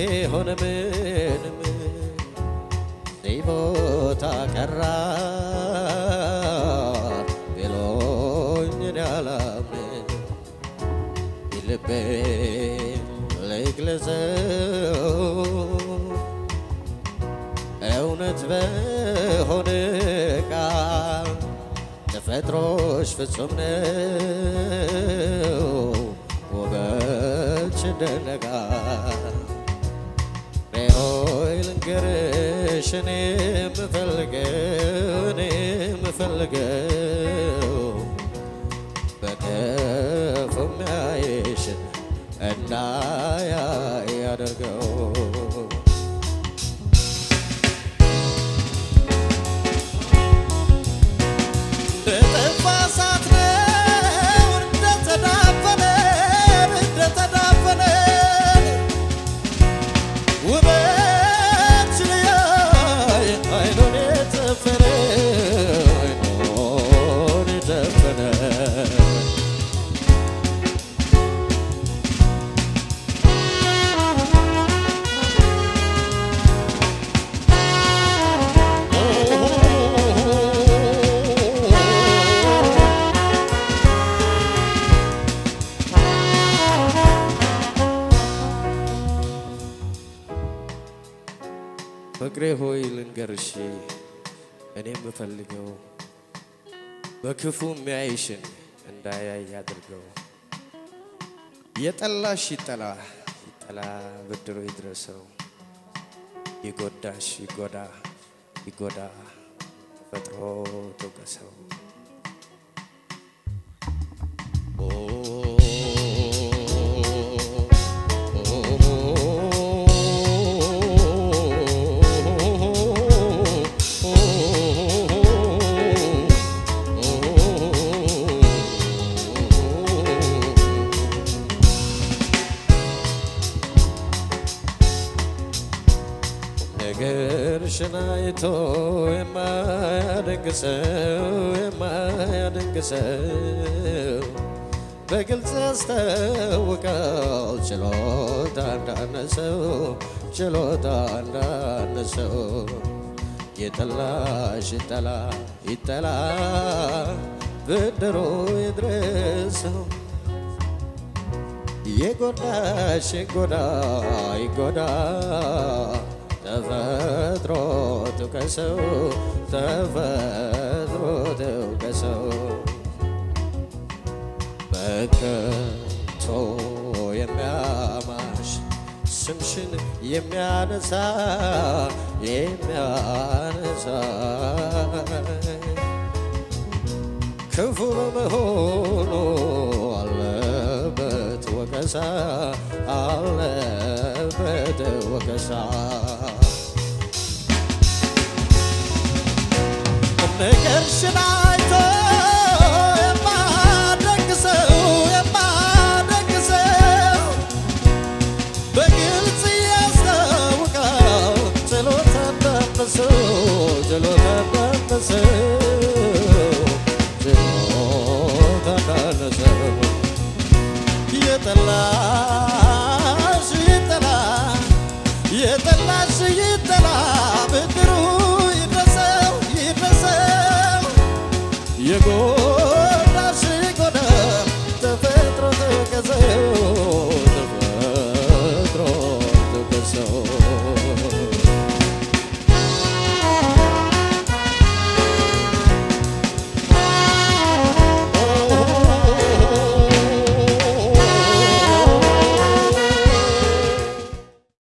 ቢሆን ምንም እዚህ ቦታ ቀራ ቢሎኝ እኔ አላምንም ልቤን ልግለጸው እውነት በሆነ ቃል ተፈጥሮሽ ፍጹም ነው ውበትሽ ይደነቃል ሆይ ልንገርሽ እኔ የምፈልገው እኔ የምፈልገው በክፉ የሚያይሽን እንዳያይ ያደርገው እንደጠፋ እሳት ነው እንደተዳፈነ እንደተዳፈነ ውበት ሊያይ አይኑን የጨፈነ አይኑን የጨፈነ ፍቅሬ ሆይ ልንገርሽ እኔ የምፈልገው በክፉ የሚያይሽን እንዳያይ ያድርገው። የጠላሽ ይጠላ ይጠላ ብድሮ ይድረሰው። ይጎዳሽ ይጎዳ ይጎዳ ተፈጥሮ ትውቀሰው። ነገርሽን አይቶ የማያደንቅ ሰው የማያደንቅ ሰው በግልጽ ያስታውቃል ችሎታ እንዳነሰው ችሎታ እንዳነሰው የጠላሽ ይጠላ ይጠላ ብድሩ ይድረሰው የጎዳሽ ይጎዳ ይጎዳ ተፈጥሮ ትውቀሰው ተፈጥሮ ትውቀሰው በከንቱ የሚያማሽ ስምሽን የሚያነሳ የሚያነሳ ክፉ በመሆኑ አለበት ወቀሳ አለበት ወቀሳ ነገርሽን አይቶ የማደንቅ ሰው የማደንቅ ሰው በግልጽ ያስታውቃል ችሎታ እንዳነሰው ችሎታ እንዳነሰው ችሎታ እንዳነሰው የጠላሽ ይጠላ የጠላሽ ይጠላ ብድሩ ይድረሰው ይድረሰው የጎ